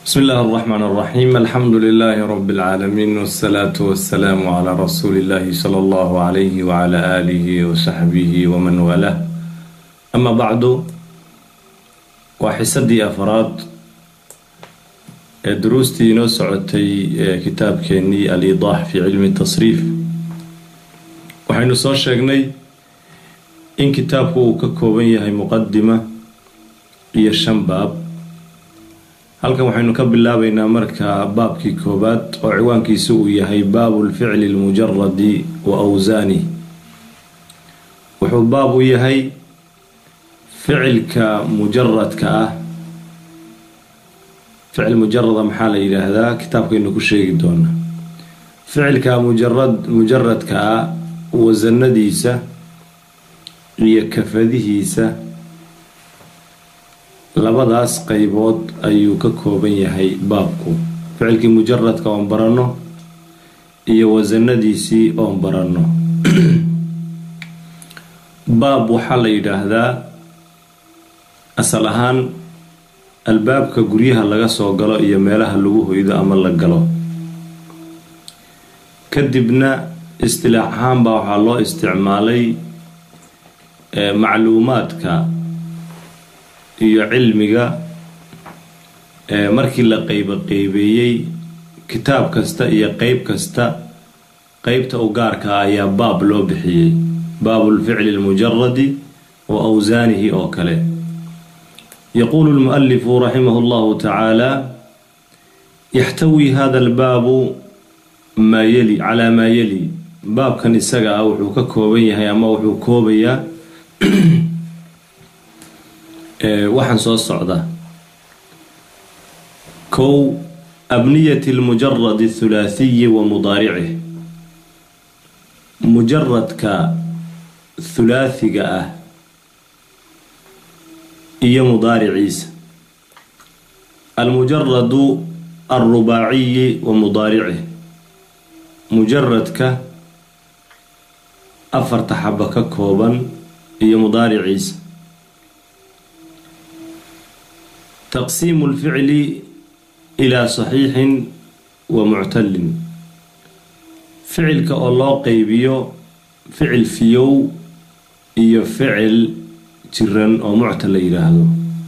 بسم الله الرحمن الرحيم الحمد لله رب العالمين والصلاة والسلام على رسول الله صلى الله عليه وعلى آله وصحبه ومن والاه أما بعد وحسدي أفراد دروستي inoo socotay kitaabkeenii al-idaax fi cilmi tasriif waxaynu soo sheegnay in kitaabku uu ka kooban yahay muqadima iyo shan baab halkan waxaynu ka bilaabaynaa marka baabkii koobaad oo ciwaankiisu uu yahay baabu lficli lmujaradi wa awsaani wuxuu baab u yahay ficilka mujaradka ah ficil mujarada maxaa la yidhaahdaa kitaabkaynu ku sheegi doonaa ficilka mujarad mujaradka ah wasanadiisa iyo kafadihiisa labadaas qeybood ayuu ka kooban yahay baabku ficilkii mujaradka oon baranno iyo wasanadiisii oon baranno baab waxaa la yidhaahdaa asal ahaan albaabka guryaha laga soo galo iyo meelaha lagu hoydo ama la galo kadibna istilaax ahaan baa waxaa loo isticmaalay macluumaadka iyo cilmiga markii la qeybo qeybeeyey kitaab kasta iyo qeyb kasta qeybta u gaarka ah ayaa baab loo bixiyey baabulficli lmujaradi wa awsaanihi oo kale yaquulu lmualifu raximah llahu tacaala yaxtawi hada albaabu maa yeli calaa maa yeli baabkan isaga ah wuxuu ka kooban yahay ama wuxuu koobayaa waxaan soo socda kow abniyati lmujaradi thulaathiyi wa mudaaricih mujaradka thulaathiga ah iyo mudaariciisa almujaradu alrubaaciyi wa mudaaricih mujaradka afarta xaba ka kooban iyo mudaariciisa taqsiimu lficli ilaa saxiixin wa muctalin ficilka oo loo qeybiyo ficil fiyow iyo ficil jiran oo muctal la yidhaahdo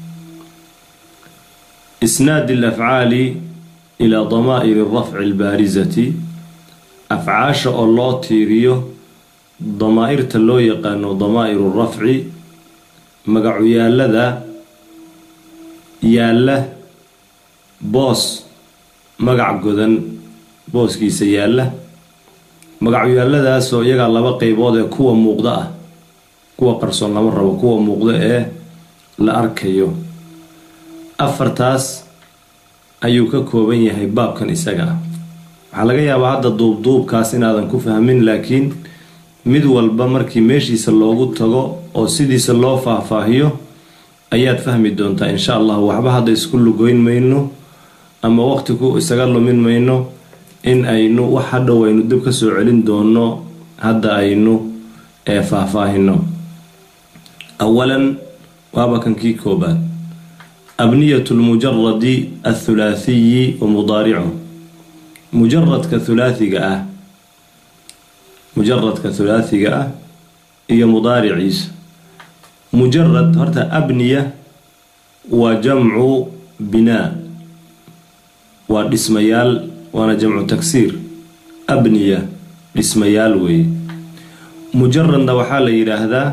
isnaadi alafcaali ilaa damaa'iri rafci albaarisati afcaasha oo loo tiiriyo damaa-irta loo yaqaano damaa'iru rafci magacuyaalada yaalla boos magac godan booskiisa yaalla magacyaaladaasoo iyagaa laba qeybood ee kuwa muuqda ah kuwa qarsoon lama rabo kuwa muuqda ee la arkayo afartaas ayuu ka kooban yahay baabkan isaga ah waxaa laga yaabaa hadda duubduubkaas inaadan ku fahmin laakiin mid walba markii meeshiisa loogu tago oo sidiisa loo faahfaahiyo ayaad fahmi doontaa insha allah waxba hadda isku lugoyn mayno ama waqti ku isaga lumin mayno in aynu wax hadhow aynu dib ka soo celin doono hadda aynu ee faahfaahino awalan waaba kankii koobaad abniyatu lmujaradi athulaathiyi wa mudaaricu mujaradka thulaathiga ah mujaradka thulaathiga ah iyo mudaariciisa mujarad horta abniya waa jamcu binaa waa dhismayaal waana jamcu tagsiir abniya dhismayaal weeye mujaradna waxaa la yidhaahdaa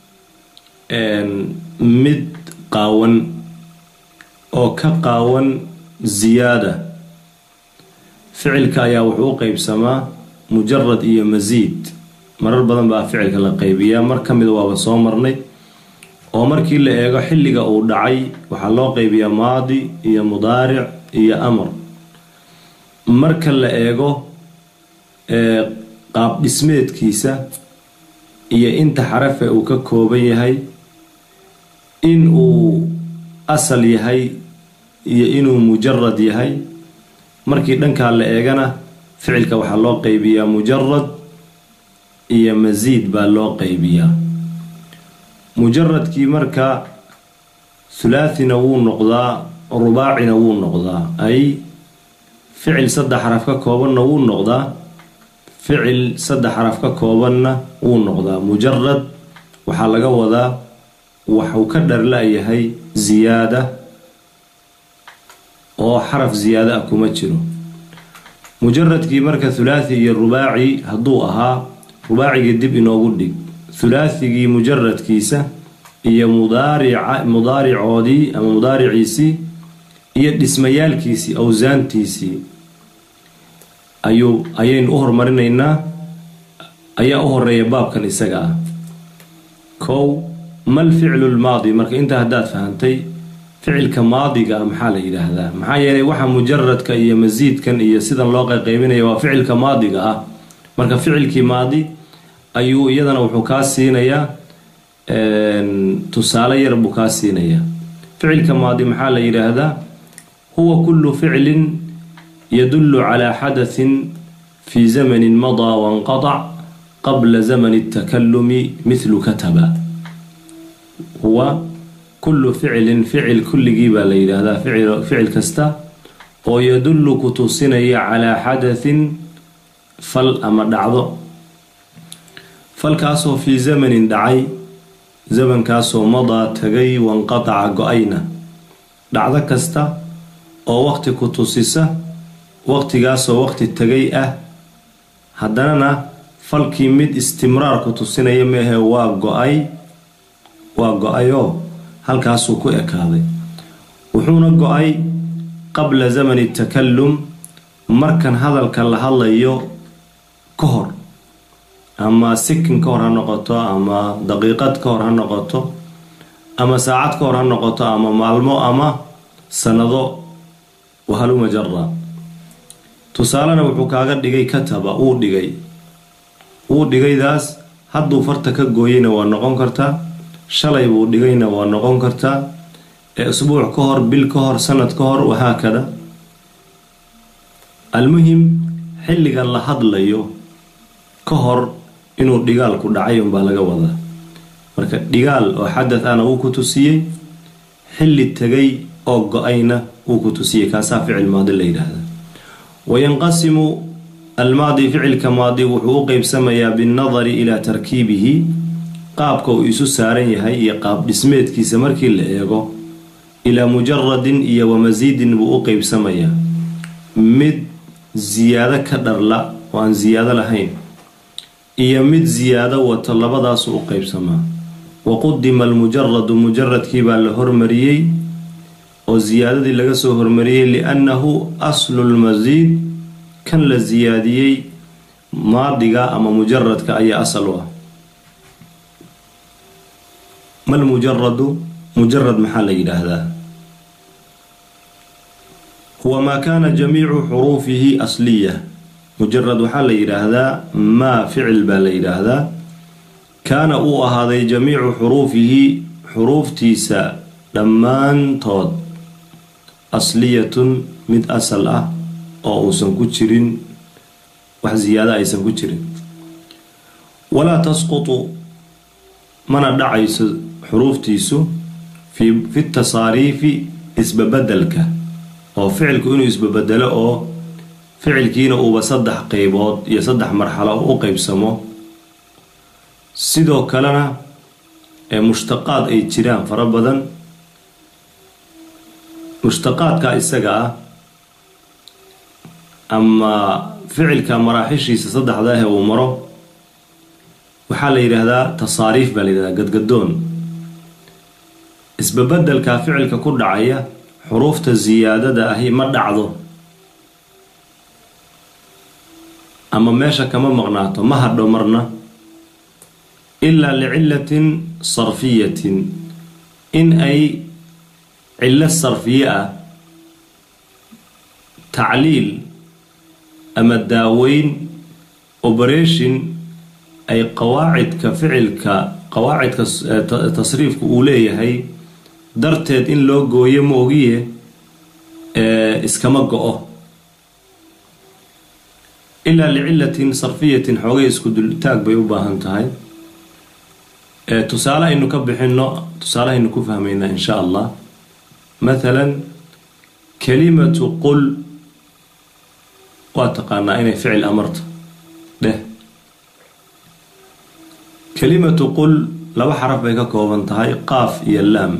mid qaawan oo ka qaawan ziyaada ficilka ayaa wuxuu u qeybsamaa mujarad iyo masiid marar badan baa ficilka la qeybiyaa mar ka mida waaba soo marnay oo markii la eego xilliga uu dhacay waxaa loo qeybiyaa maadi iyo mudaaric iyo amar marka la eego qaab dhismeedkiisa iyo inta xarafe uu ka kooban yahay in uu asal yahay iyo inuu mujarad yahay markii dhankaa la eegana ficilka waxaa loo qeybiyaa mujarad iyo masiid baa loo qeybiyaa mujaradkii marka hulaathina wuu noqdaa rubaacina wuu noqdaa ay ficil saddex xaraf ka koobanna wuu noqdaa ficil saddex xaraf ka koobanna wuu noqdaa mujarad waxaa laga wadaa waxuu ka dharla-yahay ziyaada oo xaraf ziyaada ah kuma jiro mujaradkii marka hulaathi iyo rubaaci hadduu ahaa rubaacigii dib inoogu dhig hulaathigii mujaradkiisa iyo mudaarica mudaaricoodii ama mudaariciisii iyo dhismayaalkiisii awsaantiisii ayuu ayaynu u hormarinaynaa ayaa u horeeya baabkan isaga ah kow mal ficlu lmaadi marka intaa haddaad fahantay ficilka maadiga ah maxaa la yidhaahdaa maxaa yeelay waxa mujaradka iyo masiidkan iyo sidan loo qayqaybinaya waa ficilka maadiga ah marka ficilkii maadi ayuu iyadana wuxuu kaa siinayaa tusaale yar buu kaa siinayaa ficilka maadi maxaa la yidhaahdaa huwa kullu ficlin yadullu calaa xadathin fii zamanin madaa wanqadac qabla zamani اtakalumi mithlu kataba huwa kullu ficlin ficil kulligii baa la yidhaahdaa ficil kasta oo yadullu ku tusinaya calaa xadathin fal ama dhacdo falkaasoo fii zamanin dhacay zamankaasoo madaa tagay wanqataca go-ayna dhacdo kasta oo waqti ku tusisa waqtigaasoo waqti tagay ah haddanana falkii mid istimraar ku tusinaya meahe waa go-ay waa go-ayoo halkaasuu ku ekaaday wuxuuna go-ay qabla zamani takallum markan hadalka la hadlayo ka hor ama sikin ka hor ha noqoto ama daqiiqad ka hor ha noqoto ama saacad ka hor ha noqoto ama maalmo ama sanado wahaluma jara tusaalena wuxuu kaaga dhigay kataba uu dhigay uu dhigaydaas hadduu farta ka gooyeyna waa noqon kartaa shalay buu dhigayna waa noqon kartaa ee isbuuc ka hor bil ka hor sanad ka hor wahaakada almuhim xilliga la hadlayo ka hor inuu dhigaalku dhacay unbaa laga wadaa marka dhigaal oo xadath ana uu ku tusiyey xilli tegay oo go-ayna uu ku tusiyey kaasaa ficil maadi la yidhaahda wayanqasimu almaadi ficilka maadi wuxuu u qeybsamayaa binnadari ilaa tarkiibihi qaabka uu isu saaran yahay iyo qaab dhismeedkiisa markii la eego ilaa mujaradin iyo wamasiidin buu u qeybsamayaa mid siyaado ka dharla oo aan siyaado lahayn iyo mid siyaado wato labadaasu u qeybsamaa wa qudima almujaradu mujaradkii baa la hormariyey oo siyaadadii laga soo hormariyey liannahu aslu lmasiid kan la siyaadiyey maadiga ama mujaradka ayaa asal u ah mal mujaradu mujarad maxaa la yidhaahdaa huwa maa kaana jamiicu xuruufihi asliya mujarad waxaa la yidhaahdaa maa ficil baa la yidhaahdaa kaana uu ahaaday jamiicu xuruufihi xuruuftiisa dhammaantood asliyatun mid asal ah oo uusan ku jirin wax siyaada aysan ku jirin walaa tasqutu mana dhacayso xuruuftiisu fi tasaariifi isbabedelka oo ficilku inuu isbabedelo oo ficilkiina uuba saddex qeybood iyo saddex marxalo u qeybsamo sidoo kalena ee mushtaqaad ay jiraan fara badan mushtaqaadka isaga ah ama ficilka maraaxishiisa saddexda ah uu maro waxaa la yidhaahdaa tasaariif baa la yidhahdaa gadgadoon isbabedelka ficilka ku dhacaya xuruufta siyaadada ahi ma dhacdo ama meesha kama maqnaato ma hadho marna ilaa licilatin sarfiyatin in ay cillo sarfiye ah tacliil ama daaweyn operation ay qawaacidka ficilka qawaacidka tasriifka uu leeyahay darteed in loo gooyo ma ogiye iskama go-o ilaa licilatin sarfiyatin xoogay isku dultaag bay u baahan tahay tusaale aynu ka bixino tusaale aynu ku fahmaynaa insha allah mathalan kelimatu qul waa taqaanaa inay ficil amarto dheh kelimatu qul laba xaraf bay ka kooban tahay qaaf iyo laam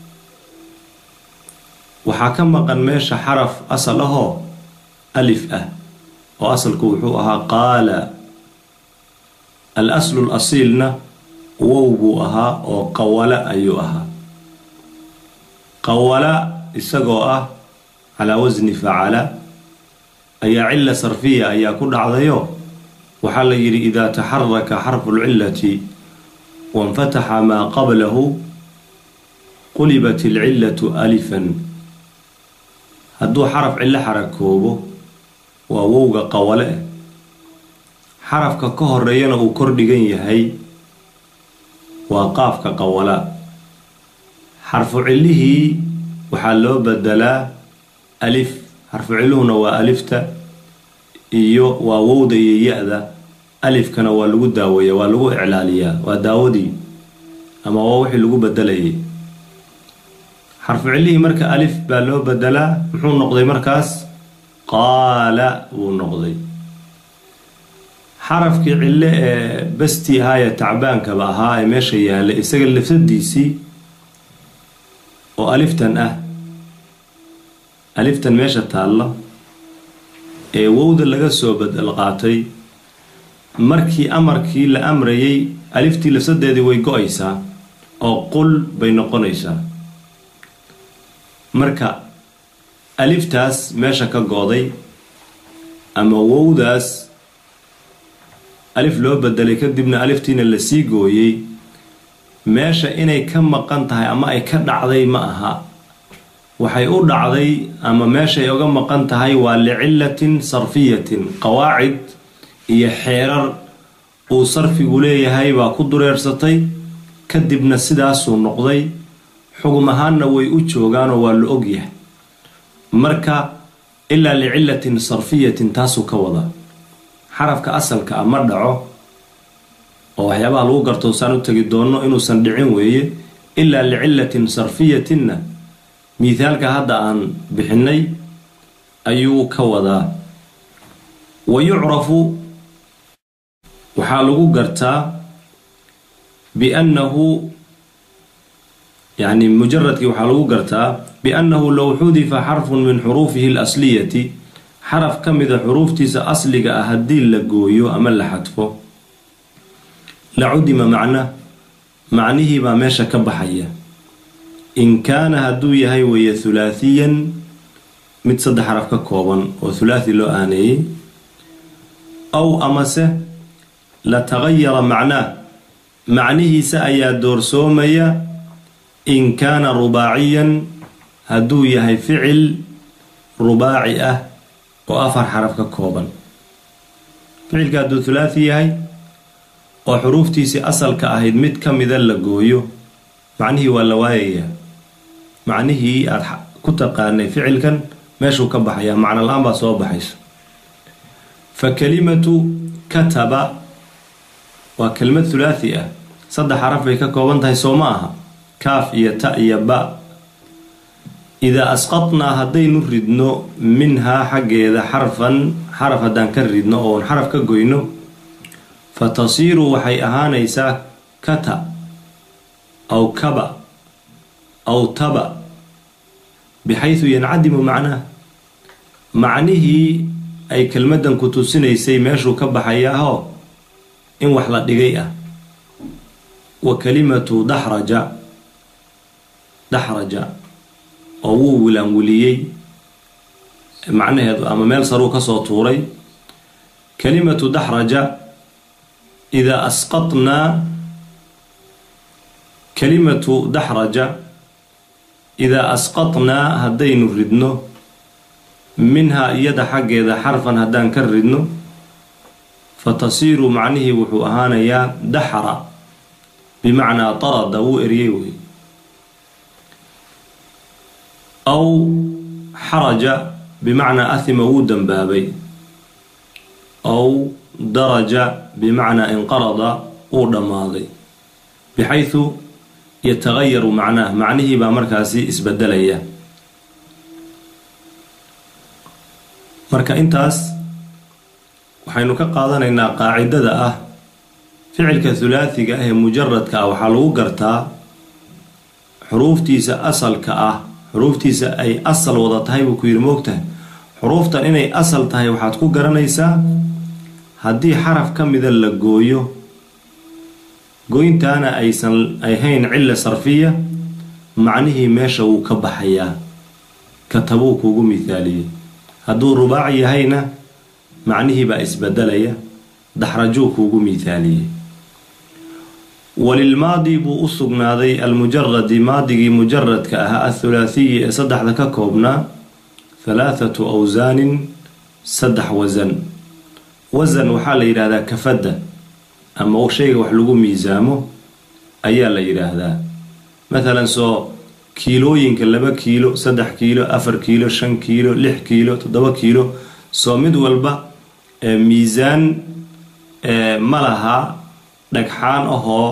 waxaa ka maqan meesha xaraf asal ahoo alif ah oo asalku wuxuu ahaa qaala al aslu l asiilna wow buu ahaa oo qawala ayuu ahaa qawala isagoo ah calaa wasni facala ayaa cila sarfiya ayaa ku dhacdayo waxaa la yidhi idaa taxaraka xarfu lcilati wainfataxa maa qablahu qulibat ilcillatu alifan hadduu xaraf cillo xarakoobo waa wowga qawale eh xarafka ka horeeyana uu kor dhigan yahay waa qaafka qawala xarfu cillihii waxaa loo bedelaa alif xarfu cilluhuna waa alifta iyo waa wowda iyo ya-da alifkana waa lagu daaweeya waa lagu iclaaliyaa waa daawadii ama waa wixii lagu bedelayay xarfu cillihii marka alif baa loo bedelaa muxuu noqday markaas qaala wuu noqday xarafkii cille ee bestii ahaayee tacbaankaba ahaa ee meesha yaallay isaga lafsadiisii oo aliftan ah aliftan meesha taalla ee wowda laga soo bedel qaatay markii amarkii la amrayay aliftii lafsadeedii way go-aysaa oo qul bay noqonaysaa marka aliftaas meesha ka go-day ama wowdaas alif loo bedelay kadibna aliftiina la sii gooyey meesha inay ka maqan tahay ama ay ka dhacday ma aha waxay u dhacday ama meeshay uga maqan tahay waa licilatin sarfiyatin qawaacid iyo xeerar uu sarfigu leeyahay baa ku dureersatay kadibna sidaasuu noqday xugum ahaanna way u joogaanoo waa la ogyahay marka ilaa licilatin sarfiyatin taasuu ka wadaa xarafka asalka ah ma dhaco oo waxyaabaha lagu garto saan u tegi doonno inuusan dhicin weeye ilaa licilatin sarfiyatinna miithaalka hadda aan bixinay ayuu ka wadaa wa yucrafu waxaa lagu gartaa biannahu yani mujaradkii waxaa lagu gartaa biannahu low xudifa xarfun min xuruufihi alasliyati xaraf ka mida xuruuftiisa asliga ah haddii la gooyo ama la xadfo la cudima macna macnihii baa meesha ka baxaya in kaana hadduu yahay weeye thulaathiyan mid saddex xaraf ka kooban oo thulaathi loo aaneeyey aw amase la tagayara macnaah macnihiisa ayaa doorsoomaya in kaana rubaaciyan hadduu yahay ficil rubaaci ah oo afar xaraf ka kooban ficilka hadduu thulaathi yahay oo xuruuftiisii asalka ahayd mid ka mida la gooyo macnihii waa la waayayaa macnihii aada ku taqaanay ficilkan meeshuu ka baxayaa macno la-aan baa soo baxaysa fa kelimatu kataba waa kelimad thulaathi ah saddex xaraf bay ka kooban tahay soo ma aha kaaf iyo ta iyo ba idaa asqadnaa haddaynu ridno minhaa xaggeeda xarfan xaraf haddaan ka ridno oon xaraf ka goyno fa tasiiru waxay ahaanaysaa kata aw kaba aw taba bixaysu yancadimu macnaha macnihii ay kelmaddan ku tusinaysay meeshuu ka baxayaahoo in wax la dhigay ah wa kalimatu daxraja daxraja oo wuu wilaanwiliyey macnaheedu ama meel saruu kasoo tuuray kalimatu daxraja idaa asqadnaa kalimatu daxraja idaa asqadnaa haddaynu ridno minhaa iyada xaggeeda xarfan haddaan ka ridno fa tasiiru macnihii wuxuu ahaanayaa daxra bimacnaa tarada wuu eryey wey aw xaraja bimacnaa ahima wuu dembaabay aw daraja bimacnaa inqarada wuu dhammaaday bixaysu yatagayaru macnaah macnihii baa markaasi isbedelaya marka intaas waxaynu ka qaadanaynaa qaacidada ah ficilka hulaathiga ah ee mujaradka ah waxaa lagu gartaa xuruuftiisa asalka ah xuruuftiisa ay asal wada tahay buu ku yidhi moogtahay xuruuftan inay asal tahay waxaad ku garanaysaa haddii xaraf ka mida la gooyo goyntaana aysan ahayn cilla sarfiya macnihii meesha wuu ka baxayaa katabuu kuugu mithaaliyey hadduu rubaac yahayna macnihii baa isbedelaya daxrajuu kuugu mithaaliyey walilmaadi buu u sugnaaday almujaradi maadigii mujaradka ahaa athulaathiyi ee saddexda ka koobnaa halaathatu awsaanin saddex wasan wasan waxaa la yidhaahdaa kafadda ama shayga wax lagu miisaamo ayaa la yidhaahdaa mathalan soo kiilooyinka laba kiilo saddex kiilo afar kiilo shan kiilo lix kiilo toddoba kiilo soo mid walba miisaan ma laha dhagxaan ahoo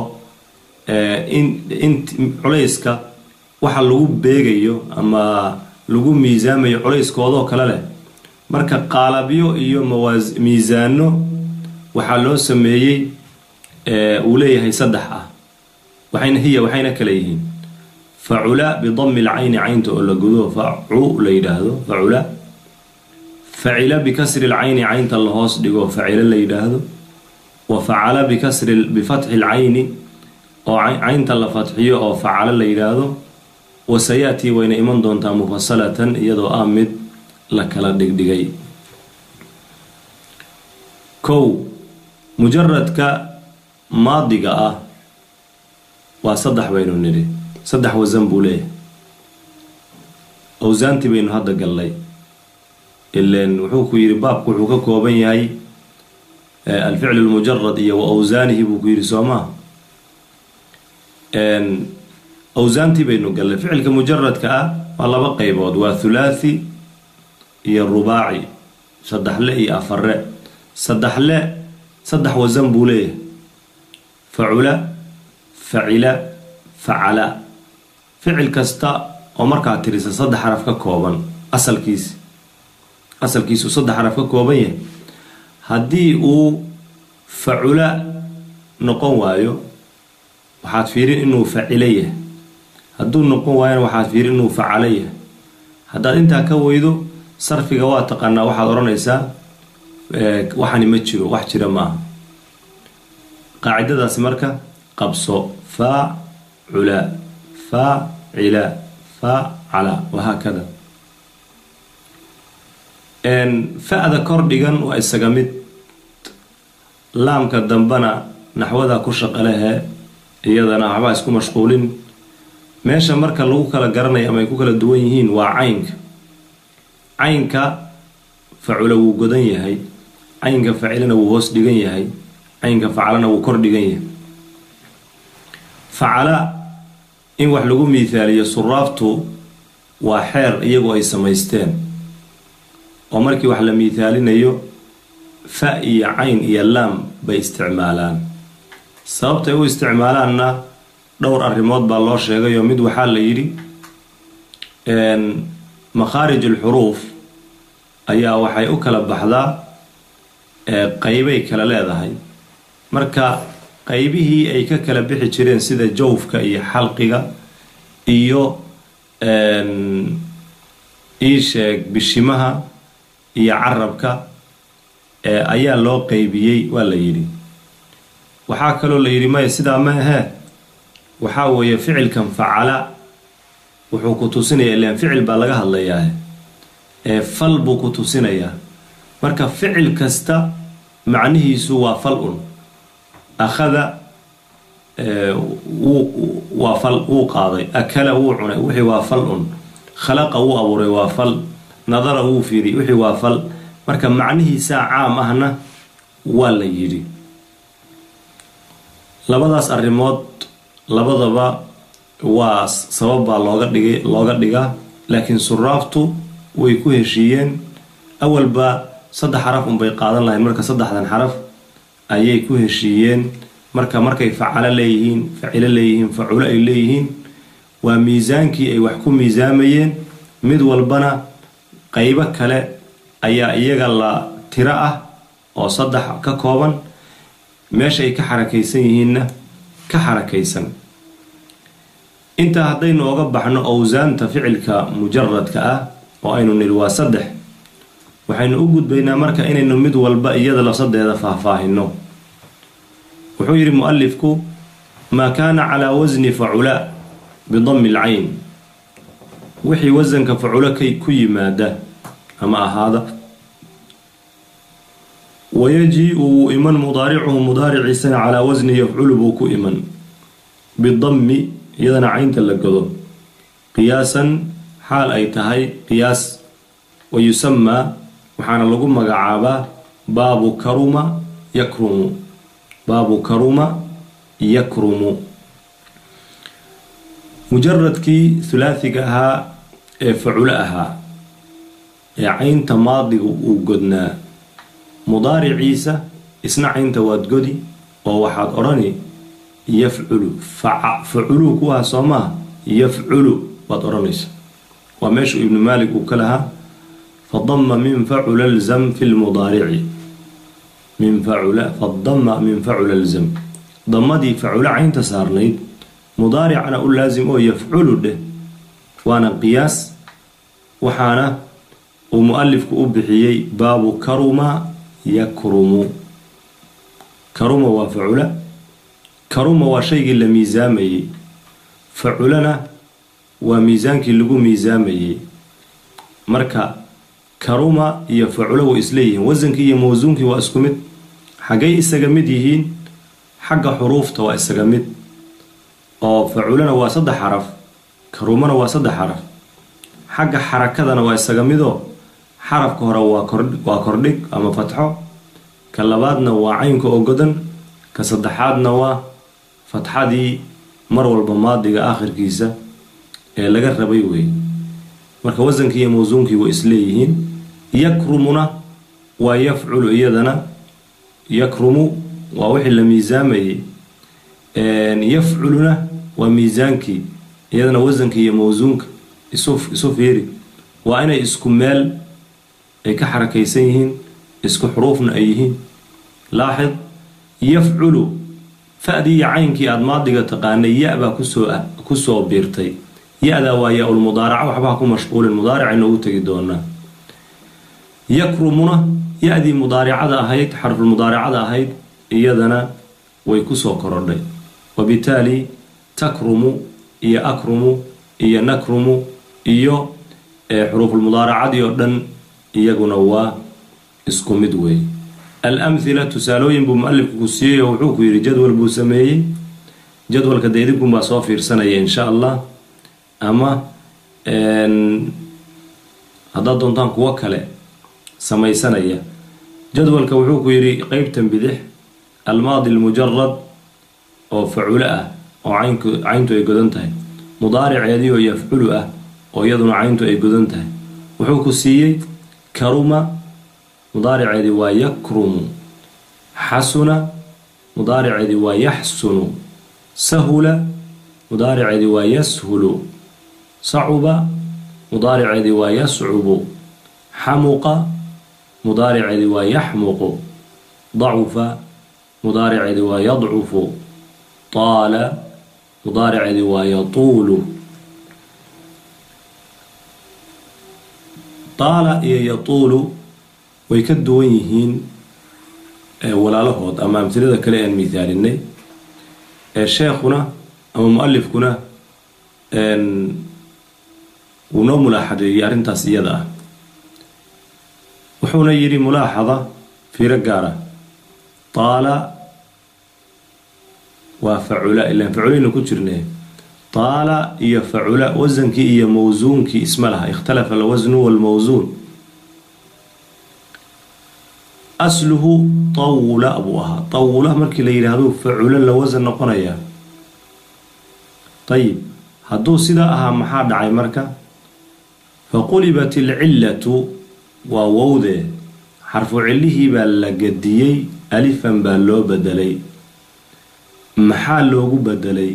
in culayska waxa lagu beegayo ama lagu miisaamayo culayskoodoo kale leh marka qaalabyo iyo miisaano waxaa loo sameeyey uu leeyahay saddex ah waxayna hiya waxayna kale yihiin facula bidami lcayni caynta oo la gudo facu la yidhaahdo facula facila bikasri lcayni caynta la hoos dhigo facila la yidhaahdo wa facala bikasri bifatxi lcayni oo caynta la fatxiyo oo facala la yidhaahdo wasayatii wayna iman doontaa mufasalatan iyadoo ah mid la kala dhigdhigay kow mujaradka maadiga ah waa saddex baynu nidhi saddex wasan buu leeyahay awsaantii baynu hadda gallay ilen wuxuu ku yidhi baabku wuxuu ka kooban yahay alficl lmujarad iyo wa awsaanihi buu ku yidhi soo maa awsaantii baynu gallay ficilka mujaradka ah waa laba qeybood waa thulaathi iyo rubaaci saddexle iyo afare saddexle saddex wasan buu leeyahay facula facila facala ficil kasta oo markaa tirisa saddex xaraf ka kooban asalkiisi asalkiisu saddex xaraf ka kooban yahay haddii uu facula noqon waayo waxaad fiirin inuu facilo yahay hadduu noqon waayona waxaad fiirin inuu facalo yahay haddaad intaa ka weydo sarfiga waa taqaanaa waxaad odhanaysaa waxani ma jiro wax jira maaha qaacidadaasi marka qabso faacula faacila faacala wahaakada fa-da kor dhigan waa isaga mid laamka dambena naxwada ku shaqalehe iyadana waxbaa isku mashquulin meesha marka lagu kala garanayo ama ay ku kala duwan yihiin waa caynka caynka facula wuu godan yahay caynka facilana wuu hoos dhigan yahay caynka facalana wuu kor dhigan yahay facala in wax lagu miihaaliyo suraaftu waa xeer iyagu ay samaysteen oo markii wax la miithaalinayo fa iyo cayn iyo laam bay isticmaalaan sababtay u isticmaalaanna dhowr arrimood baa loo sheegayoo mid waxaa la yidhi makhaarij alxuruuf ayaa waxay u kala baxdaa qeybay kala leedahay marka qeybihii ay ka kala bixi jireen sida jawfka iyo xalqiga iyo iisheeg bishimaha iyo carabka ayaa loo qeybiyey waa la yidhi waxaa kaloo la yidhi maya sidaa ma ahee waxaa weeye ficilkan facala wuxuu ku tusinaya ilan ficil baa laga hadlayaa ee fal buu ku tusinayaa marka ficil kasta macnihiisu waa fal un akhada waa fal wuu qaaday akala wuu cunay wixii waa fal un khalaqa wuu abuuray waa fal nadara wuu fiiriyay wixii waa fal marka macnihiisaa caam ahna waa la yidhi labadaas arrimood labadaba waa sabab baa looga dhigay looga dhigaa laakiin suraaftu way ku heshiiyeen awalba saddex xaraf unbay qaadan lahayn marka saddexdan xaraf ayay ku heshiiyeen marka markay facalo leeyihiin facilo leeyihiin faculo ay leeyihiin waa miisaankii ay wax ku miisaamayeen mid walbana qeybo kale ayaa iyaga la tiro ah oo saddex ka kooban meesha ay ka xarakaysan yihiinna ka xarakaysan intaa haddaynu oga baxno owsaanta ficilka mujaradka ah oo aynu nidhi waa saddex waxaynu u gudbaynaa marka inaynu mid walba iyada lafsadeeda faahfaahino wuxuu yidhi mu-alifku maa kaana calaa wasni facula bidami lcayn wixii wasanka faculo k ku yimaada ama ahaada wayajii-u wuu iman mudaaricuhu mudaariciisana calaa wasni yafculu buu ku iman bidami iyadana caynta la godo qiyaasan xaal ay tahay qiyaas wa yusamaa waxaana lagu magacaabaa baabu karuma yakrumu baabu karuma yakrumu mujaradkii hulaathiga ahaa ee faculo ahaa ee caynta maadiga uu godnaa mudaariciisa isna caynta waad godi oo waxaad odhani yafculu faculu kuwaa soo maha yafculu waad odhanaysa waa meeshu ibnu maalik uu ka lahaa fadama min facula lzam fi lmudaarici min facula fadama min facula lzam damadii facula caynta saarnayd mudaaricana u laasim oo yafculu dheh waana qiyaas waxaana uu mu-alifku u bixiyey baabu karuma yakrumu karuma waa facula karuma waa shaygii la miisaamayey faculana waa miisaankii lagu miisaamayey marka karuma iyo faculo way isleeyihiin wasankii iyo mawsuunkii waa isku mid xaggay isaga mid yihiin xagga xuruufta waa isaga mid oo faculana waa saddex xaraf karumana waa saddex xaraf xagga xarakadana waa isaga midoo xarafka hore waa kordhig ama fatxo ka labaadna waa caynka oo godan ka saddexaadna waa fatxadii mar walba maadiga aakhirkiisa ee laga rabay wey marka wasankii iyo mawsuunkii way isleeyihiin yakrumuna waa yafculu iyadana yakrumu waa wixii la miisaamayay yafculuna waa miisaankii iyadana wasanka iyo mawsuunka isu fiiri waa inay isku meel ay ka xarakaysan yihiin isku xuruufna ay yihiin laaxid yafculu fa-dii iyo caynkii aada maadiga taqaanay ya-baa kusoo kusoo biirtay ya-daa waa yaa-ul mudaaraca waxbaha ku mashquulin mudaarica inoogu tegi doonaa yakrumuna ya-dii mudaaricada ahayd xarfulmudaaracada ahayd iyadana way kusoo korodhay wabitaali takrumu iyo akrumu iyo nakrumu iyo xuruufulmudaaracadii oo dhan iyaguna waa isku mid weey alamhila tusaalooyin buu mu-alifku ku siiyey oo wuxuu ku yidhi jadwal buu sameeyey jadwalka de idinkunbaa soo fiirsanaya insha allah ama haddaad doontaan kuwo kale samaysanaya jadwalka wuxuu ku yidhi qeybtan bidix almaadi almujarad oo faculo ah oo caynku cayntu ay godan tahay mudaariceedii oo yafculu ah oo iyaduna cayntu ay godan tahay wuxuu ku siiyey karuma mudaariceedii waa yakrumu xasuna mudaariceedii waa yaxsunu sahula mudaariceedii waa yashulu sacuba mudaariceedii waa yascubu xamuqa mudaariceedii waa yaxmuqu dacufa mudaariceedii waa yadcufu taala mudaariceedii waa yatuulu taala iyo yatuulu way ka duwan yihiin walaalahood ama amtilada kale aan mithaalinay ee sheekhuna ama mu-alifkuna wuu noo mulaaxadeeyey arrintaas iyada ah wuxuuna yidhi mulaaxada fiiro gaara taala waa facula ilaan faculaynu ku jirne taala iyo facula wasankii iyo mawsuunkii isma laha ikhtalafa alwasnu walmawsuun asluhu tawula buu ahaa tawula markii la yidhaahdo facula la wasan noqonayaa ayib hadduu sidaa ahaa maxaa dhacay marka faqulibat alcillatu waa wowdee xarfu cillihii baa la gadiyey alifan baa loo bedelay maxaa loogu bedelay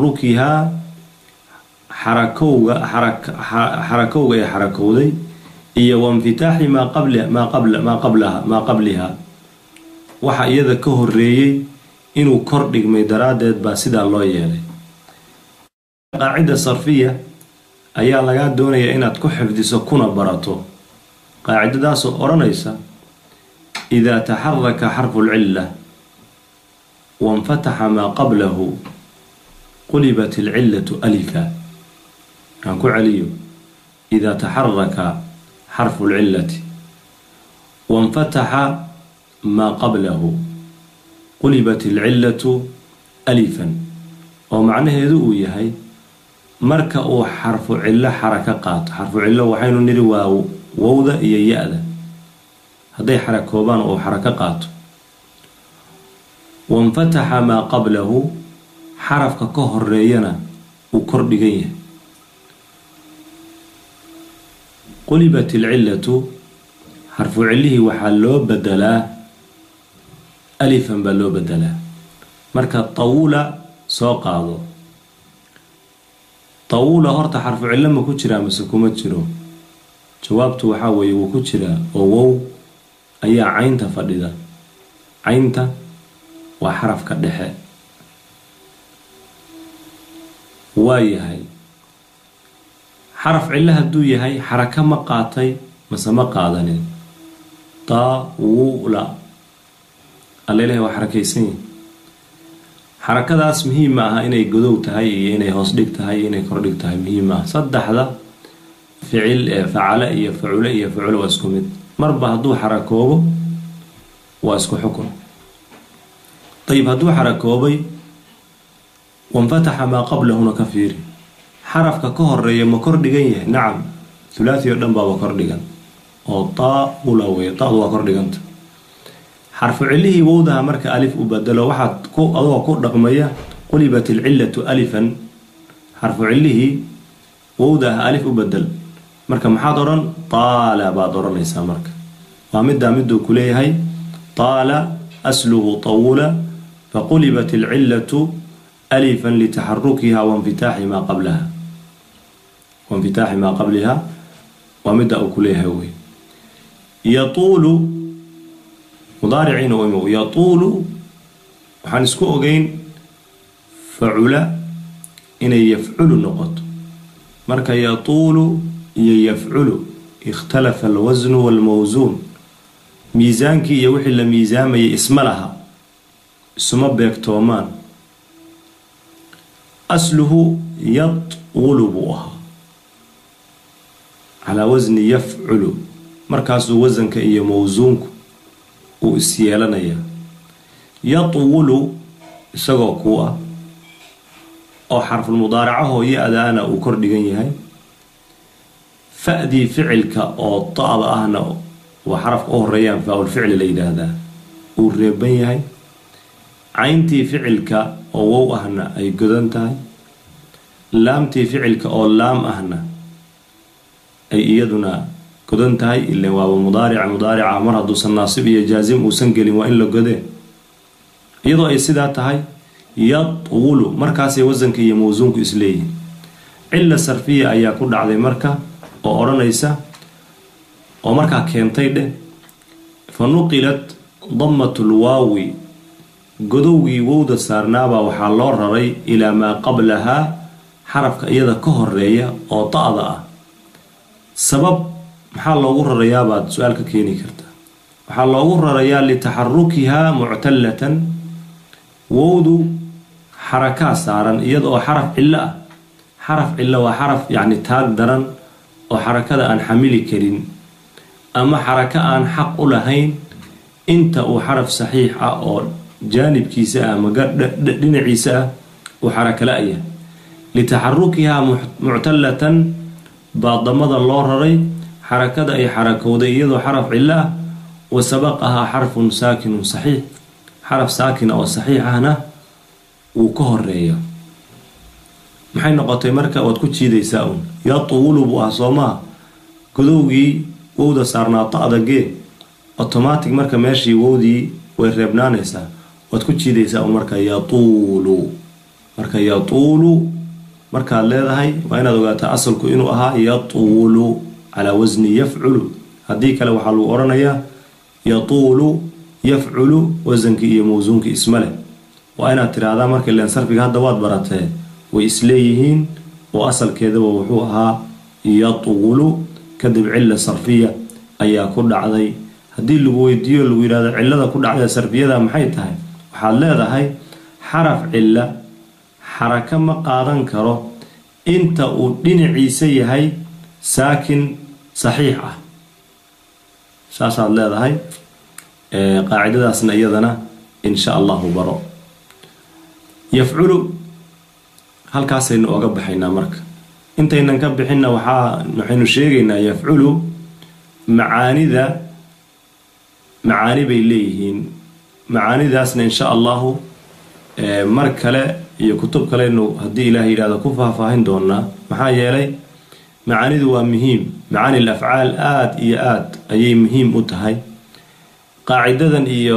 litaxarukihaa xarakowga xarakowga ee xarakowday iyo wainfitaaxi maa maa qabliha waxa iyada ka horeeyey inuu kor dhigmay daraaddeed baa sidaa loo yeelay qaacida sarfiya ayaa lagaa doonayaa inaad ku xifdiso kuna barato qaacidadaasoo odhanaysa idaa taxaraka xarfu lcilla wainfataxa maa qablahu qulibat alcillatu alifa aan ku celiyo idaa taxaraka xarfu lcillati wainfataxa maa qablahu qulibat alcillatu alifan oo macnaheedu uu yahay marka uu xarfu cillo xaraka qaato xarfu cillo waxaynu nidhi waa wowda iyo ya-da hadday xarakoobaan uu xarako qaato wainfataxa maa qablahu xarafka ka horeeyana uu kor dhigan yahay qulibat alcillatu xarfu cillihii waxaa loo bedelaa alifan baa loo bedelaa marka tawula soo qaado tawula horta xarfu cillo ma ku jiraa mase kuma jiro jawaabtu waxaa weeye wuu ku jiraa oo wow ayaa caynta fadhida caynta waa xarafka dhexe waa yahay xaraf cillo hadduu yahay xaraka ma qaatay mase ma qaadanin tawula alla ilahi waa xarakaysan yahi xarakadaas muhiim ma aha inay godow tahay iyo inay hoos dhig tahay iyo inay kordhig tahay muhiim ma aha saddexda ficil ee facale iyo facule iyo facule waa isku mid marba hadduu xarakoobo waa isku xukun ayib hadduu xarakoobay wanfataxa maa qablahuna ka fiiri xarafka ka horeeya ma kor dhigan yahay nacam thulaathi oo dhan baaba kor dhigan oo taula wey tadu waa kor dhiganta xarfu cilihii wowdaha marka alif u badelo waxaad ku adoo ku dhaqmaya qulibat alcillatu alifan xarfu cilihii wowdaha alif u bedel marka maxaad odhan taala baad odhanaysaa marka waa middaa miduu ku leeyahay taala asluhu tawula faqulibat alcillatu alifan litaxarukiha wainfitaaxi maa qablaha wainfitaaxi maa qabliha waa midda uu ku leeyahay wey yatuulu mudaariciina u imow yatuulu waxaan isku ogeyn facula inay yafculu noqoto marka yatuulu iyo yafculu ikhtalafa alwasnu walmawsuun miisaankii iyo wixii la miisaamayay isma laha isuma beegtoomaan asluhu yatulu buu ahaa calaa wasni yafculu markaasuu wasanka iyo mawsuunku uu is yeelanayaa yatwulu isagoo kuu ah oo xarfulmudaaracahoo ya-daana uu kor dhigan yahay fa-dii ficilka oo da-da ahna waa xarafka u horeeyaan faa-ulficli la yidhaahdaa uu reeban yahay cayntii ficilka oo wow ahna ay godan tahay laamtii ficilka oo laam ahna ay iyaduna godan tahay ilan waaba mudaarica mudaarica mar hadduusan naasib iyo jaasim uusan gelin waa in la godee iyadoo ay sidaa tahay yatwulu markaasay wasanka iyo mawsuunku isleeyihin cilla sarfiya ayaa ku dhacday marka oo odhanaysa oo markaa keentay dheh fa nuqilat dammatul waawi godowgii wowda saarnaabaa waxaa loo raray ilaa maa qablahaa xarafka iyada ka horeeya oo da-da ah sabab maxaa loogu rarayaabaad su-aal ka keeni karta waxaa loogu rarayaa litaxarukihaa muctallatan wowdu xarakaa saaran iyada oo xaraf cillo ah xaraf cillo waa xaraf yacni taag daran oo xarakada aan xamili karin ama xarako aan xaq u lahayn inta uu xaraf saxiix ah oo jaanibkiisa ah ama dhinaciisa ah uu xarako la-ya litaxarukihaa muctallatan baa damada loo raray xarakada ay xarakowday iyadoo xaraf cillo ah wa sabaqahaa xarfun saakinun saxiix xaraf saakina oo saxiix ahna wuu ka horeeya maxay noqotay marka waad ku jiidaysaa un yatwulu buu ah soo maha godowgii wowda saarnaa da-da gee automatic marka meeshii wowdii way reebnaanaysaa waad ku jiidaysaa un marka yatuulu marka yatuulu markaad leedahay waa inaad ogaataa asalku inuu ahaa yatwulu calaa wasni yafculu haddii kale waxaa lagu odhanayaa yatuulu yafculu wasankii iyo mawsuunkii isma leh waa inaad tiraahdaa marka len sarfiga hadda waad baratee way isleeyihiin oo asalkeedaba wuxuu ahaa yatuulu kadib cilla sarfiya ayaa ku dhacday haddii lagu weydiiyo lagu yidhahdo cillada ku dhacda sarfiyada maxay tahay waxaad leedahay xaraf cilla xaraka ma qaadan karo inta uu dhinaciisa yahay saakin saxiix ah saasaad leedahay qaacidadaasna iyadana insha allahu baro yafculu halkaasaynu oga baxaynaa marka intaynan ka bixinna waxaa waxaynu sheegaynaa yafculu macaanida macaani bay leeyihiin macaanidaasna insha allahu mar kale iyo kutub kalenu haddii ilaah yidhahdo ku faahfaahin doonaa maxaa yeelay macaanidu waa muhiim macaani l afcaal aada iyo aada ayay muhiim u tahay qaacidadan iyo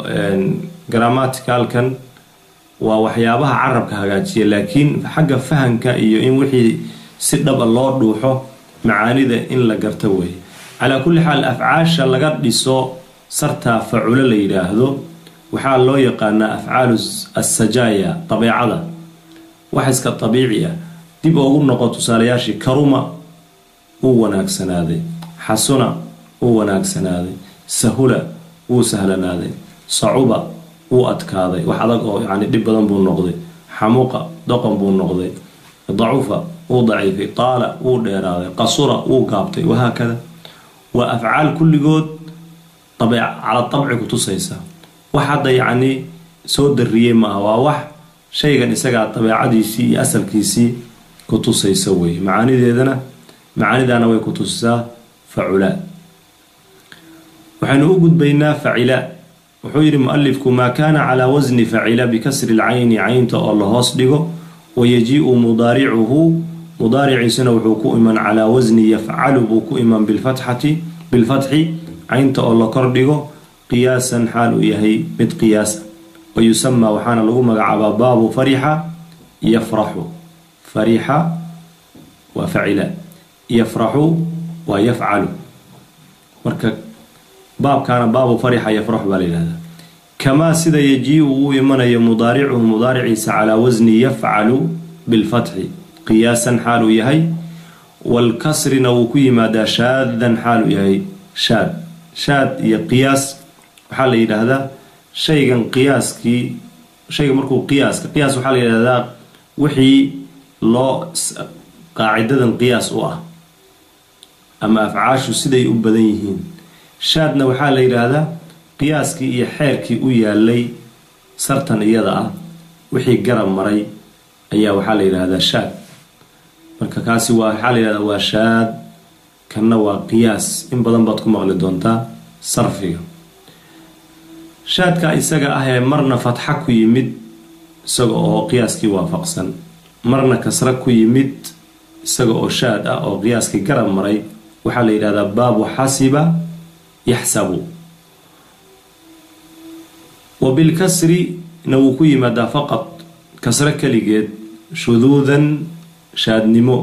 grammaticalkan waa waxyaabaha carabka hagaajiya laakiin xagga fahamka iyo in wixii si dhaba loo dhuuxo macaanida in la garto weeye calaa kulli xaal afcaasha laga dhiso sartaa faculo la yidhaahdo waxaa loo yaqaanaa afcaalu assajaaya dabeecada wax iska dabiici ah dib ugu noqo tusaalayaashii karuma wuu wanaagsanaaday xasuna wuu wanaagsanaaday sahula wuu sahlanaaday sacuba wuu adkaaday wax adag oo yani dhib badan buu noqday xamuqa doqon buu noqday dacufa wuu daciifay taala wuu dheeraaday qasura wuu gaabtay wahaakada waa afcaal kulligood cala dabci ku tusaysa wax hadda yacnii soo dariyey maaha waa wax shaygan isagaa dabeecadiisii iyo asalkiisii ku tusaysa weeye macaanideedana macaanidaana way ku tusisaa facula waxaynu u gudbaynaa facila wuxuu yidhi mualifku maa kaana calaa wasni facila bikasri lcayni caynta oo la hoos dhigo wayajiiu mudaaricuhu mudaariciisuna wuxuu ku iman calaa wasni yafcalu buu ku iman bilfatxati bilfatxi caynta oo la kor dhigo qiyaasan xaal uu yahay mid qiyaasa wa yusamaa waxaana lagu magacaabaa baabu farixa yafraxu farixa waa facila yafraxu waa yafcalu marka baabkaana baabu farixa yafraxu baa la yihahdaa kamaa sida yajiiu uu imanayo mudaaricuhu mudaariciisa calaa wasni yafcalu bilfatxi qiyaasan xaal uu yahay walkasrina wuu ku yimaadaa shaadan xaal uu yahay shaad shaad iyo qiyaas waxaa la yidhaahdaa shaygan qiyaaskii shayga markuu qiyaaska qiyaas waxaa la yidhahdaa wixii loo qaacidadan qiyaas u ah ama afcaashu siday u badan yihiin shaadna waxaa la yidhaahdaa qiyaaskii iyo xeerkii u yaalay sartan iyada ah wixii garab maray ayaa waxaa la yidhaahdaa shaad marka kaasi waa waxaa la yidhahdaa waa shaad kanna waa qiyaas in badan baad ku maqli doontaa sarfiga shaadka isaga ah ee marna fatxa ku yimid isaga oo qiyaaskii waafaqsan marna kasra ku yimid isaga oo shaad ah oo qiyaaskii garab maray waxaa la yidhahdaa baabu xasiba yaxsabu wa bilkasrina wuu ku yimaadaa faqad kasro keligeed shuduudan shaadnimo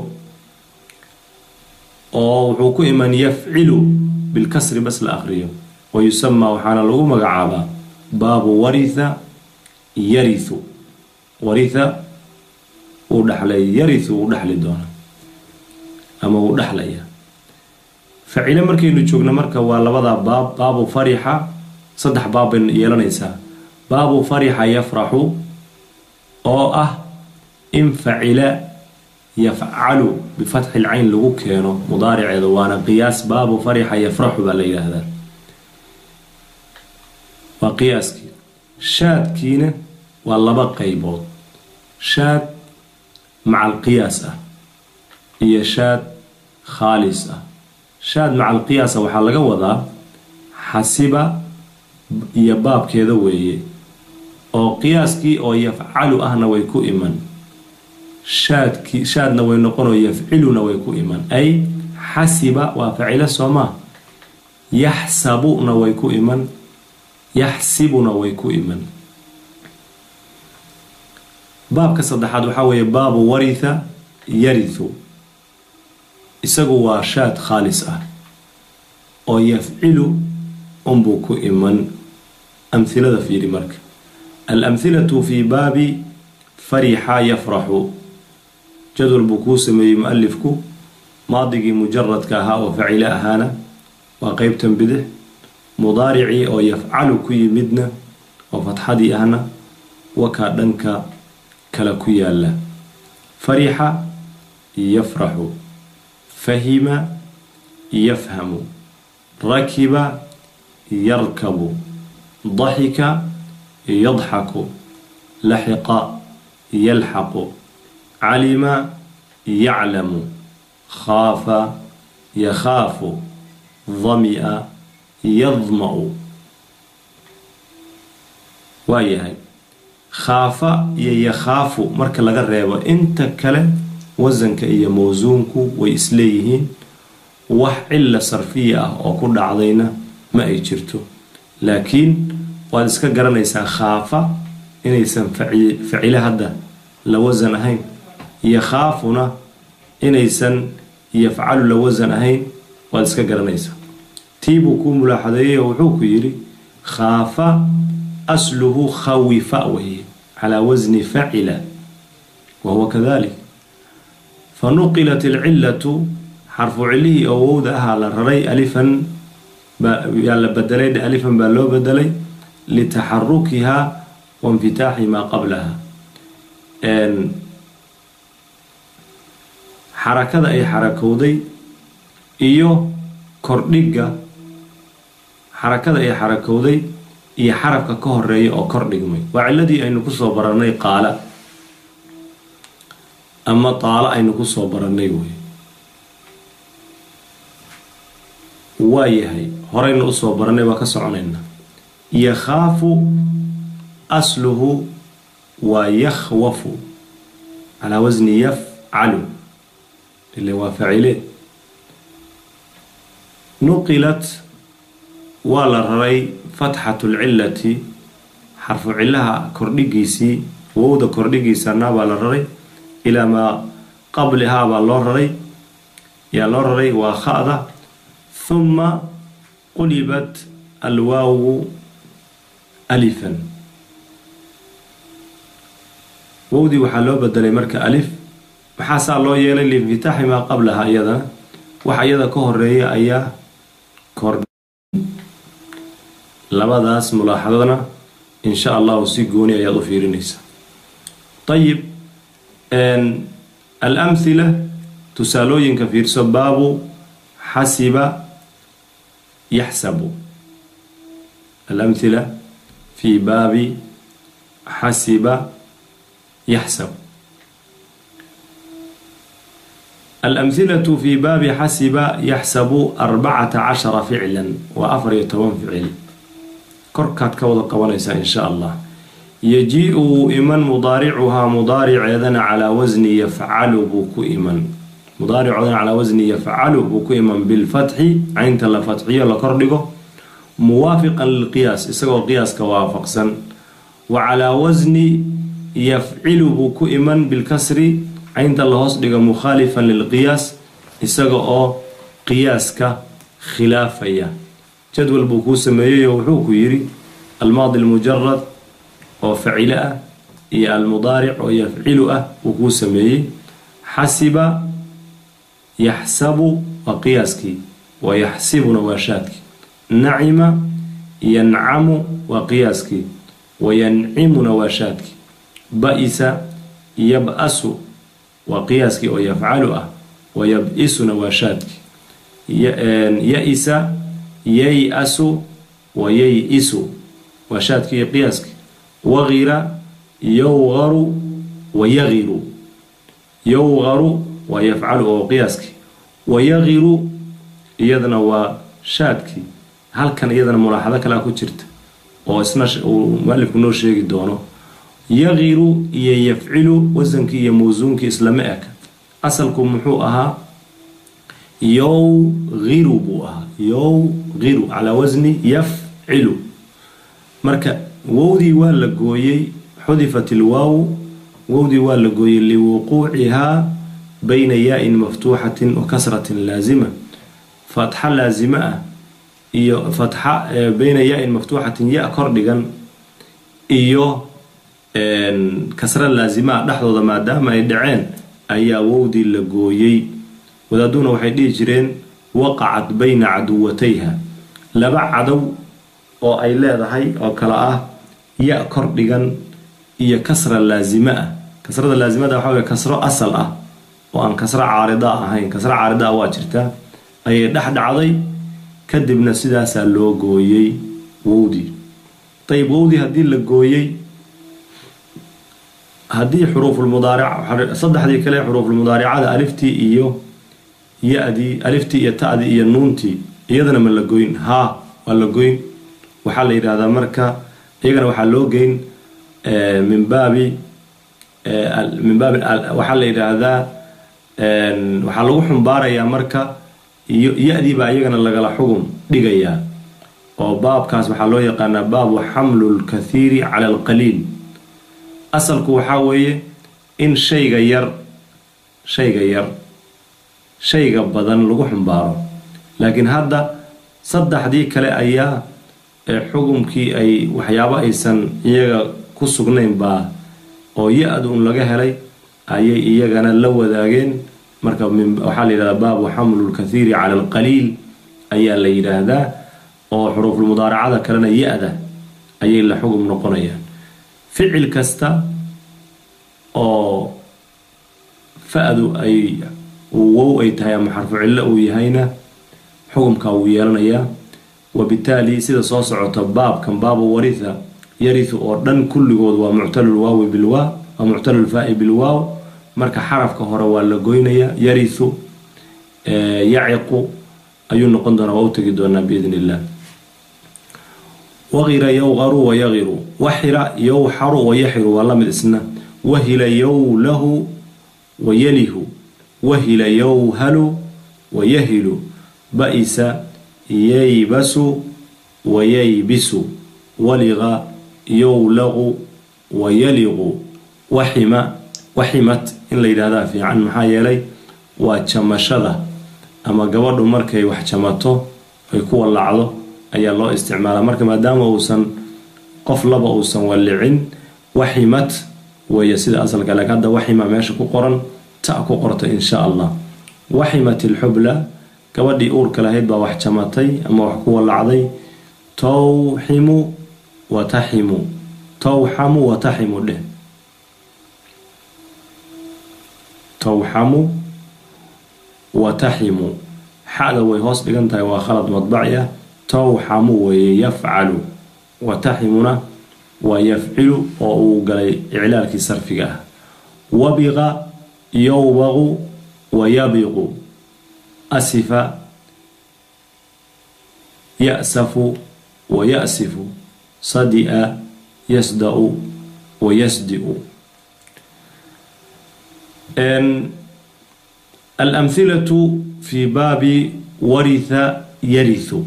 oo wuxuu ku iman yafcilu bilkasri bas la aqriyo wa yusamaa waxaana lagu magacaabaa baabu waritha yarithu waritha wuu dhaxlay yarithu wuu dhexli doona ama wuu dhexlaya facile markaynu joogno marka waa labadaa baab baabu farixa saddex baab bay yeelanaysaa baabu farixa yafraxu oo ah in facila yafcalu bifatxi lcayn lagu keeno mudaariceeda waana qiyaas baabu farixa yafraxu baa la yidhaahdaa waa qiyaaskii shaadkiina waa laba qaybood shaad maca alqiyaas ah iyo shaad khaalis ah shaad maca alqiyaasa waxaa laga wadaa xasiba iyo baabkeeda weeye oo qiyaaskii oo yafcalu ahna way ku iman shaadkii shaadna way noqonoo yafciluna way ku iman ay xasiba waa facilo soomaa yaxsabuna way ku iman yaxsibuna way ku iman baabka saddexaad waxaa weeye baabu waritha yarithu isagu waa shaad khaalis ah oo yafcilu unbuu ku iman amhilada fiiri marka alamhilatu fii baabi farixa yafraxu jadwal buu kuu sameeyey mu-alifku maadigii mujaradka ahaa oo facilo ahaana waa qeybtan bidix mudaaricii oo yafcalu ku yimidna oo fatxadii ahna wakaa dhanka kale ku yaala farixa yafraxu fahima yafhamu rakiba yarkabu daxika yadxaku laxiqa yalxaqu calima yaclamu khaafa yakhaafu damia yadma-u waa yahay khaafa iyo yakhaafu marka laga reebo inta kale wasanka iyo mawsuunku way isleeyihiin wax cilla sarfiya ah oo ku dhacdayna ma ay jirto laakiin waad iska garanaysaa khaafa inaysan facile hadda la wasan ahayn yakhaafuna inaysan yafcalu la wasan ahayn waad iska garanaysaa tii buu kuu mulaaxadeeyey oo wuxuu ku yidhi khaafa asluhu khawifa weye calaa wasni facila wa huwa kadalik fa nuqilat alcilatu xarfu cilihii oo wowda ahaa la raray alifan yaa la bedelay alifan baa loo bedelay litaxarukiha wa infitaaxi maa qablaha xarakada ay xarakowday iyo kordhiga xarakada ay xarakowday iyo xarafka ka horeeya oo kor dhigmay waa ciladii aynu kusoo baranay qaala ama taalo aynu kusoo baranay wey waa yahay horeyna usoo baranay waa ka soconayna yakhaafu asluhu waa yakhwafu calaa wasni yafcalu ile waa facile nuqilat waa la raray fatxatu lcilati xarfu cilaha kordhigiisii wowda kordhigiisana baa la raray ilaa maa qablihaa baa loo raray yaa loo raray waa khada huma qulibat alwaawu alifan wowdii waxaa loo bedelay marka alif maxaa saa loo yeelay liinfitaaxi maa qablaha iyadana waxa iyada ka horeeya ayaa kor labadaas mulaaxadana insha allahu si gooni ayaad u fiirinaysaa ayib alamhila tusaalooyinka fiirso baabu xasiba yaxsabu alamhila fii baabi xasiba yaxsab alamhilatu fii baabi xasiba yaxsabu arbacata cashara ficlan waa afar iyo toban ficil korkaad ka wada qabanaysaa insha allah yaji-u wuu iman mudaaricuhaa mudaariceedana calaa wasni yafcalu buu ku iman mudaaricoodana calaa wasni yafcalu buu ku iman bilfatxi caynta la fatxiyo la kordhigo muwaafiqan lilqiyaas isagoo qiyaaska waafaqsan wa calaa wasni yafcilu buu ku iman bilkasri caynta la hoos dhigo mukhaalifan lilqiyaas isaga oo qiyaaska khilaafaya jadwal buu kuu sameeyeyoo wuxuu ku yidhi almaadi almujarad oo facilo ah iyo almudaaric oo yafcilu ah wuu kuu sameeyey xasiba yaxsabu waa qiyaaskii wa yaxsibuna waa shaadkii nacima yancamu waa qiyaaskii wa yancimuna waa shaadkii ba-isa yab-asu waa qiyaaskii oo yafcalu ah wa yab-isuna waa shaadkii ya-isa yay-asu wa yay-isu waa shaadkii iyo qiyaaskii waqira yowgaru wa yagiru yowgaru waa yafcalu oo qiyaaskii wa yagiru iyadana waa shaadkii halkan iyadana mulaaxado kalea ku jirta oo isna uu mualifku noo sheegi doono yagiru iyo yafcilu wasankii iyo mawsuunkii islama eka asalku muxuu ahaa yowgiru buu ahaa yowgiru calaa wasni yafcilu marka wowdii waa la gooyey xudifat ilwaaw wowdii waa la gooyey liwuquucihaa bayna yaa-in maftuuxatin wa kasratin laasima fatxa laasimo ah iyo fatxa bayna yaa-in maftuuxatin ya kor dhigan iyo kasra laasima ah dhexdooda maadaama ay dhaceen ayaa wowdii la gooyey wadaaduna waxay dhihi jireen waqacat bayna caduwatayha laba cadow oo ay leedahay oo kale ah ya kor dhigan iyo kasra laasimo ah kasrada laasimada waxa wey kasro asal ah oo aan kasro caarida ahayn kasro caarida ah waa jirtaa ayay dhex dhacday kadibna sidaasaa loo gooyey wowdii ayib wowdii haddii la gooyey haddii xuruufulmudaaric saddexdii kale xuruufulmudaaricada aliftii iyo ya-dii aliftii iyo ta-dii iyo nuuntii iyadana ma la goyn haa waa la goyn waxaa la yidhahdaa marka iyagana waxaa loo geyn min baabi min baabi waxaa la yidhaahdaa waxaa lagu xumbaarayaa marka iyo ya-diibaa iyagana lagala xugum dhigayaa oo baabkaas waxaa loo yaqaanaa baabu xamlu lkathiiri cala alqaliil asalku waxaa weeye in shayga yar shayga yar shayga badan lagu xumbaaro laakiin hadda saddexdii kale ayaa xugumkii ay waxyaabo aysan iyaga ku sugnayn baa oo ya-d un laga helay ayay iyagana la wadaageen marka waxaa la yidhahdaa baabu xamlu lkathiiri cala alqaliil ayaa la yidhaahdaa oo xuruufulmudaaracada kalena ya-da ayay la xugum noqonayaan ficil kasta oo fa-du ay wow ay tahay ama xarfu cillo uu yahayna xugumkaa wuu yeelanayaa wabitaali sida soo socota baabkan baabu waritha yarihu oo dhan kulligood waa muctalulwaawi bilwaa waa muctalulfaa-i bilwaaw marka xarafka hore waa la goynayaa yarihu yaciqu ayuu noqon doonaa waa u tegi doonaa biidn illah waqira yowqaru wayaqiru waxira yowxaru wayaxiru waa lamid isna wahila yowlahu wayalihu wahila yowhalu wayahilu ba-isa yaybasu wayaybisu waliqa yowlaqu wayaliqu waxima waximat in la yidhahdaa fiican maxaa yeelay waa jamashada ama gabadhu markay wax jamato ay ku wallacdo ayaa loo isticmaalaa marka maadaama uusan qof laba uusan wallicin waximat weeye sida asalka laakiin hadda waxima meesha ku qoran ta ku qorta insha allah waximat ilxubla gabadhii uurka lahayd baa wax jamatay ama wax ku wallacday towximu wataximu towxamu wataximu dheh towxamu wataximu xada way hoos dhigan tahay waa khalad madbaci ah towxamu weeye yafcalu wataximuna waa yafcilu oo uu galay iclaalkii sarfiga ah wabiqa yowbaqu wayabiqu asifa ya-safu wayasifu sadia yasda-u wayasdi-u alamhilatu fi baabi waritha yarihu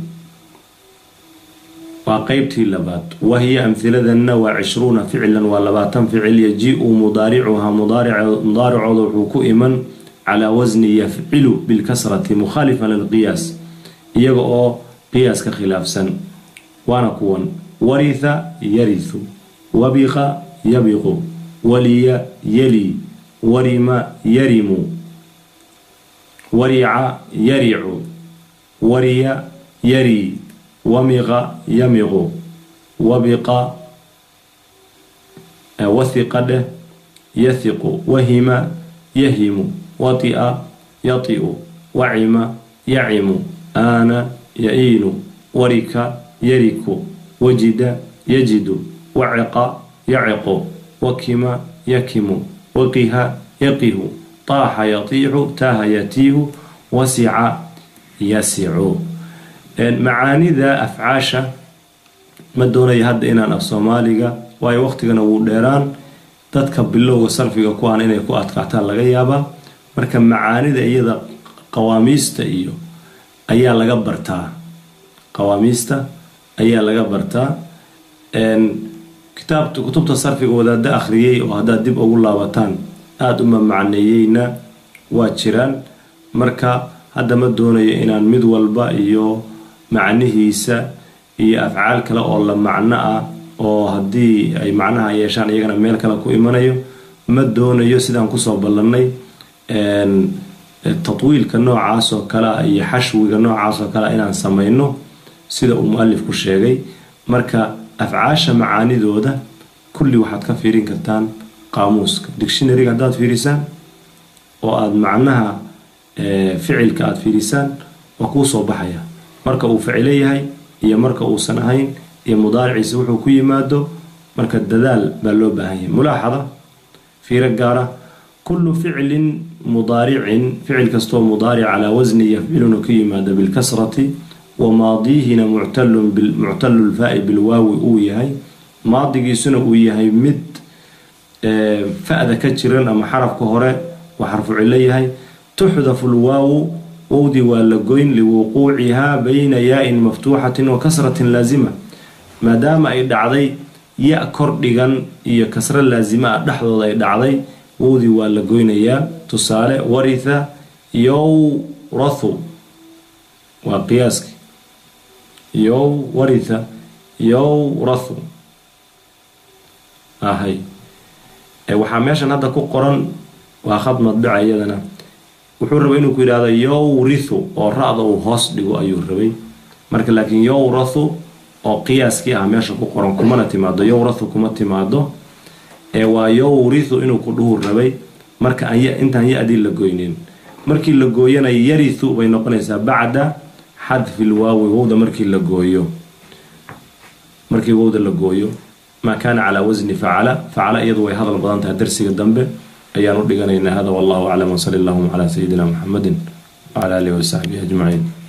waa qeybtii labaad wahiya amhiladanna waa cishruuna ficlan waa labaatan ficil yaji-u mudaaricuhaa mudaaricooda wuxuu ku iman calaa wasni yafcilu bilkasrati mukhaalifan lilqiyaas iyaga oo qiyaaska khilaafsan waana kuwan waritha yarihu wabiqa yabiqu waliya yali warima yarimu warica yaricu wariya yari wamiqa yamiqu wabiqa wathiqa dheh yathiqu wahima yahimu watia yatiu wacima yacimu aana ya-iinu warika yariku wajida yajidu waciqa yaciqu wakima yakimu waqiha yaqihu taaxa yatiixu taaha yatiihu wasica yasicu macaanida afcaasha ma doonayo hadda inaan af soomaaliga waayo waqtigana wuu dheeraan dadka bilowga sarfiga ku aan inay ku adkaataan laga yaabaa marka macaanida iyada qawaamiista iyo ayaa laga bartaa qawaamiista ayaa laga bartaa kitaabta kutubta sarfiga wadaada akhriyey oo haddaad dib ugu laabataan aada uma macneeyeyna waa jiraan marka hadda ma doonayo inaan mid walba iyo macnihiisa iyo afcaal kale oo la macno ah oo haddii ay macnaha yeeshaan iyagana meel kale ku imanayo ma doonayo sidaan kusoo ballannay tatwiilka noocaas oo kale ah iyo xashwiga noocaas oo kale inaan samayno sida uu mu-alifku sheegay marka afcaasha macaanidooda kulli waxaad ka fiirin kartaan qaamuuska dictionaryga haddaad fiirisaan oo aada macnaha ficilka aada fiirisaan waa kuu soo baxaya marka uu ficilo yahay iyo marka uusan ahayn iyo mudaariciisa wuxuu ku yimaado marka dadaal baa loo baahan yahay mulaaxada fiiro gaara kullu ficlin mudaaricin ficil kastoo mudaaric calaa wasni yafciluna ku yimaado bilkasrati wa maadiihina muctalu lfaa-i bilwaawi uu yahay maadigiisuna uu yahay mid fa-da ka jiran ama xarafka hore waa xarfu cilo yahay tuxdafu lwaawu wowdii waa la goyn liwuquucihaa bayna yaa-in maftuuxatin wa kasratin laasima maadaama ay dhacday ya kor dhigan iyo kasro laasima ah dhexdooda ay dhacday wowdii waa la goynayaa tusaale waritha yowrathu waa qiyaaski yow waritha yowrathu ahay waxaa meeshan hadda ku qoran waa khad madbica iyadana wuxuu rabay inuu ku yidhahdo yowrithu oo ra-da uu hoos dhigo ayuu rabay marka laakiin yowrathu oo qiyaaskii ah meesha ku qoran kumana timaado yowrathu kuma timaado ee waa yowrithu inuu ku dhuhu rabay marka aan intaan ya-dii la goynin markii la gooyana yarithu bay noqonaysaa bacda xadfi lwaawi wowda markii la gooyo markii wowda la gooyo maa kaana calaa wasni facala facala iyadu way hadal badan tahay darsiga dambe ayaan u dhiganaynaa hada wallahu aclam wsali allahuma calaa sayidina muxamedin wcala alihi wasaxbihi ajmaciin